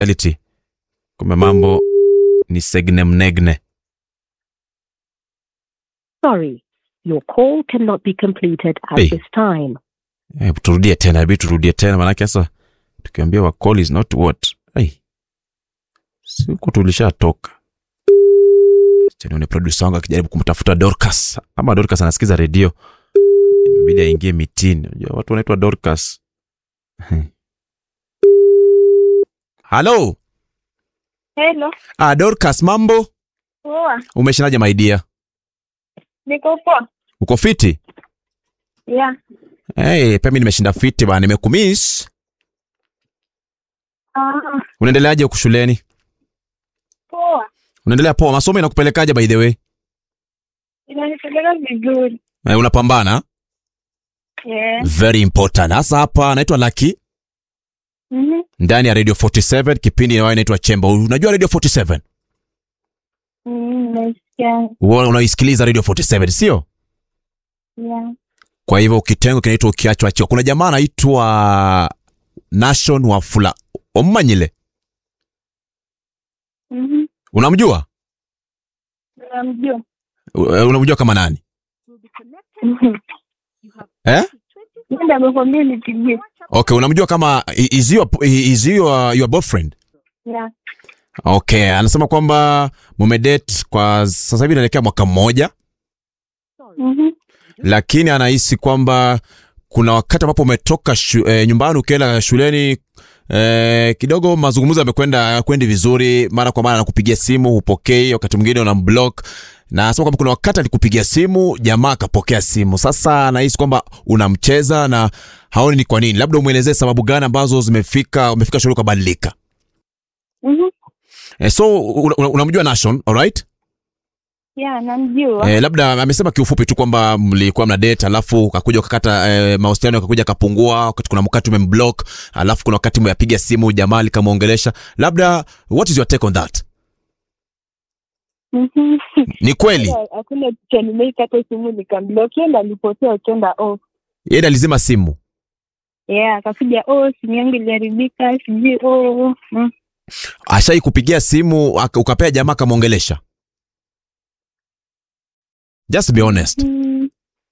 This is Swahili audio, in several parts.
reality. Kumbe mambo ni segne mnegne. Sorry, your call cannot be completed at Hey. this time. Eh, turudie tena, inabidi turudie tena maanake sasa tukiambiwa call is not what. Hey. Siku tulishatoka. Acha nione producer wangu akijaribu kumtafuta Dorcas. Ama Dorcas anasikiza redio. Imebidi aingie mitini. Unajua watu wanaitwa Dorcas. Halo. Hello. Ah, Dorcas mambo? Poa. Umeshindaje my dear? Niko poa. Uko fiti? Yeah. Hey, pia mimi nimeshinda fiti bana, nimekumiss. Ah, Unaendeleaje huku shuleni? poa. Unaendelea poa? Masomo inakupelekaje by the way? Inanipeleka vizuri. Eh, unapambana? Yeah. Very important. Hasa hapa naitwa Lucky Mhm. ndani ya Radio 47 kipindi inayo inaitwa Chemba. Unajua Radio 47? Mm, nasikia. Wewe unaisikiliza Radio 47, sio? Yeah. Kwa hivyo kitengo kinaitwa ukiachwa achwa. Kuna jamaa anaitwa Nation Wafula Omanyile. Mhm. Unamjua? Namjua. U- Unamjua kama nani? Mhm. Eh? Nenda amekwambia nipigie. Okay, unamjua kama is your, is your, your boyfriend? Yeah. Okay, anasema kwamba mumedate kwa sasa hivi inaelekea mwaka mmoja, Mhm. lakini anahisi kwamba kuna wakati ambapo umetoka shu, e, nyumbani ukienda shuleni e, kidogo mazungumzo yamekwenda kwendi vizuri, mara kwa mara anakupigia simu hupokei, wakati mwingine unamblock na anasema kwamba kuna wakati alikupigia simu jamaa akapokea simu. Sasa anahisi kwamba unamcheza na haoni ni kwa nini. Labda umwelezee sababu gani ambazo zimefika umefika shule ukabadilika. Mhm. E, so unamjua una, unamjua Nation, alright? Yeah, namjua. Eh, labda amesema kiufupi tu kwamba mlikuwa mna date alafu ukakuja ukakata eh, mahusiano yakakuja kapungua, wakati kuna wakati umemblock, alafu kuna wakati umeyapiga simu jamaa likamwongelesha. Labda what is your take on that? Mhm. Ni kweli Hakuna picha nimeikata simu nikamblock. Yeye ndo alipotea ukienda off. yeye alizima simu. Yeah, akapiga oh, simu yangu iliharibika, sijui oh. Mm. Ashai kupigia simu aka- ukapea jamaa akamwongelesha. Just be honest. Mm.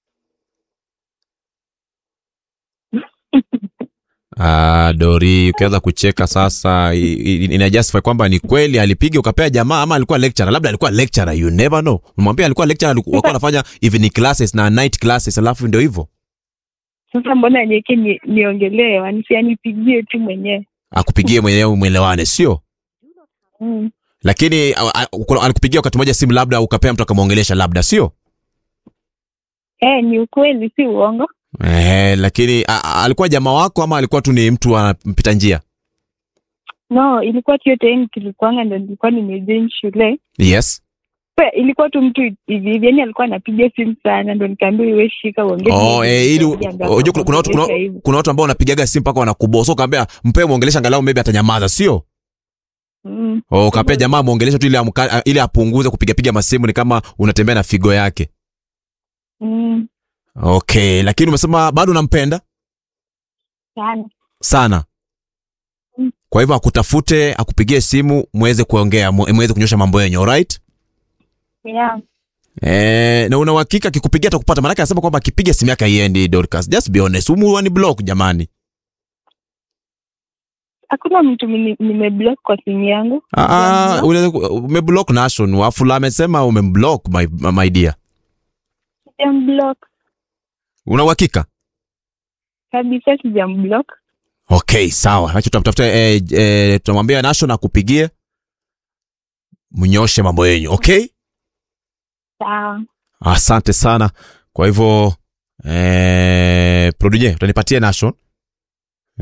Ah, Dori, ukianza kucheka sasa i- i- ina justify kwamba ni kweli alipiga ukapea jamaa ama alikuwa lecturer. Labda alikuwa lecturer, you never know. Umwambia alikuwa lecturer, aliku- walikuwa anafanya evening classes na night classes, alafu ndio hivyo. Sasa mbona niweke ni, niongelee wanisi anipigie tu mwenyewe. akupigie mwenyewe mwelewane, sio? Mm. Lakini a- a- kuna- alikupigia wakati mmoja simu, labda ukapea mtu akamwongelesha, labda sio? Eh, ni ukweli si uongo. Eh, lakini a, a, alikuwa jamaa wako ama alikuwa tu ni mtu anampita njia? No, ilikuwa tu yote yani tulikuanga ndo nilikuwa nimejoin shule. Yes. Pe, ilikuwa tu mtu hivi hivi yani alikuwa anapiga simu sana ndo nikaambia iwe shika uongee. Oh, hivi. eh, ili Nikaambia unajua kuna kuna watu kuna, akaongelesha hivi. kuna watu ambao wanapigaga simu mpaka wanakubosa, ukaambia mpe muongelesha angalau maybe atanyamaza, sio? Mm. Oh, ukapea jamaa muongelesha tu ili amka, ili apunguze kupiga piga masimu, ni kama unatembea na figo yake. Mm. Okay, lakini umesema bado unampenda Sana. sana. Mm. Kwa hivyo akutafute, akupigie simu, muweze kuongea, mu- muweze kunyosha mambo yenyu, alright? Yeah. Eh, na una uhakika akikupigia atakupata? Maanake anasema kwamba akipiga simu yake haiendi. Dorcas, just be honest, umu ni block jamani. Hakuna mtu mini- nimeblock kwa simu yangu. Ah, ah, unaweza ku- umeblock Nation. Wafula amesema umemblock my, my dear. Sijamblock. Una uhakika? Kabisa sijamblock. Okay, sawa. Acha tutamtafuta eh, eh, tutamwambia Nation akupigie. Mnyoshe mambo yenyu, okay? Sawa. Asante sana. Kwa hivyo eh, produje utanipatie Nation